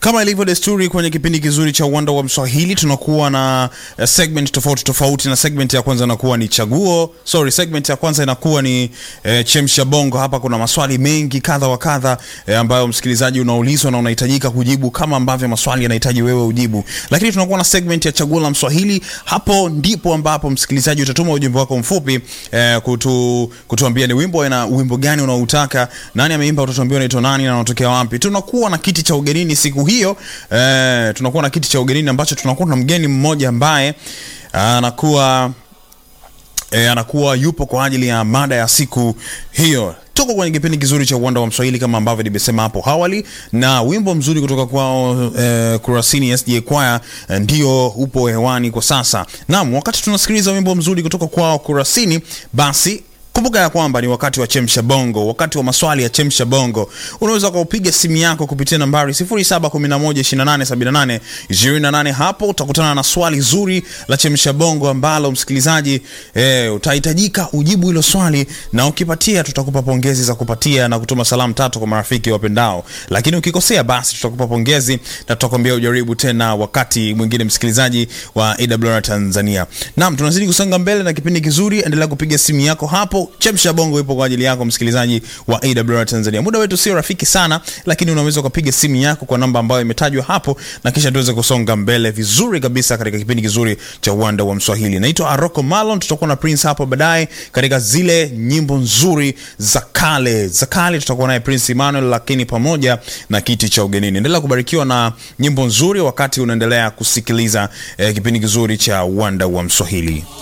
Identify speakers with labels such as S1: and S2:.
S1: Kama ilivyo desturi kwenye kipindi kizuri cha uwanda wa Mswahili, tunakuwa na uh, segment tofauti tofauti, na segment ya kwanza inakuwa ni chaguo, sorry, segment ya kwanza inakuwa ni eh, chemsha bongo. Hapa kuna maswali mengi kadha wa kadha eh, ambayo msikilizaji unaulizwa na unahitajika kujibu kama ambavyo maswali yanahitaji wewe ujibu, lakini tunakuwa na segment ya chaguo la Mswahili. Hapo ndipo ambapo msikilizaji utatuma ujumbe wako mfupi eh, kutu, kutuambia ni wimbo na wimbo gani unaoutaka, nani ameimba, utatuambia unaitwa nani na unatokea wapi. Tunakuwa na kiti cha ugenini siku hiyo eh, tunakuwa na kiti cha ugenini ambacho tunakuwa na mgeni mmoja ambaye anakuwa eh, anakuwa yupo kwa ajili ya mada ya siku hiyo. Tuko kwenye kipindi kizuri cha uwanda wa Mswahili kama ambavyo nimesema hapo awali, na wimbo mzuri kutoka kwao eh, Kurasini SDA Choir eh, ndio upo hewani kwa sasa. Naam, wakati tunasikiliza wimbo mzuri kutoka kwao Kurasini, basi kumbuka ya kwamba ni wakati wa chemsha bongo, wakati wa maswali ya chemsha bongo. Unaweza ukaupiga simu yako kupitia nambari 0711287828. Hapo utakutana na swali zuri la chemsha bongo ambalo msikilizaji eh, utahitajika ujibu hilo swali, na ukipatia tutakupa pongezi za kupatia na kutuma salamu tatu kwa marafiki wapendao, lakini ukikosea basi tutakupa pongezi na tutakwambia ujaribu tena wakati mwingine, msikilizaji wa AWR Tanzania. Naam, tunazidi kusonga mbele na kipindi kizuri, endelea kupiga simu yako hapo Chemsha Bongo ipo kwa ajili yako msikilizaji wa AWR Tanzania. Muda wetu sio rafiki sana, lakini unaweza ukapiga simu yako kwa namba ambayo imetajwa hapo na kisha tuweze kusonga mbele vizuri kabisa katika kipindi kizuri cha uwanda wa Mswahili. Naitwa Aroko Malon, tutakuwa na Prince hapo baadaye katika zile nyimbo nzuri za kale za kale, tutakuwa naye Prince Emmanuel, lakini pamoja na kiti cha ugenini. Endelea kubarikiwa na nyimbo nzuri wakati unaendelea kusikiliza eh, kipindi kizuri cha uwanda wa Mswahili.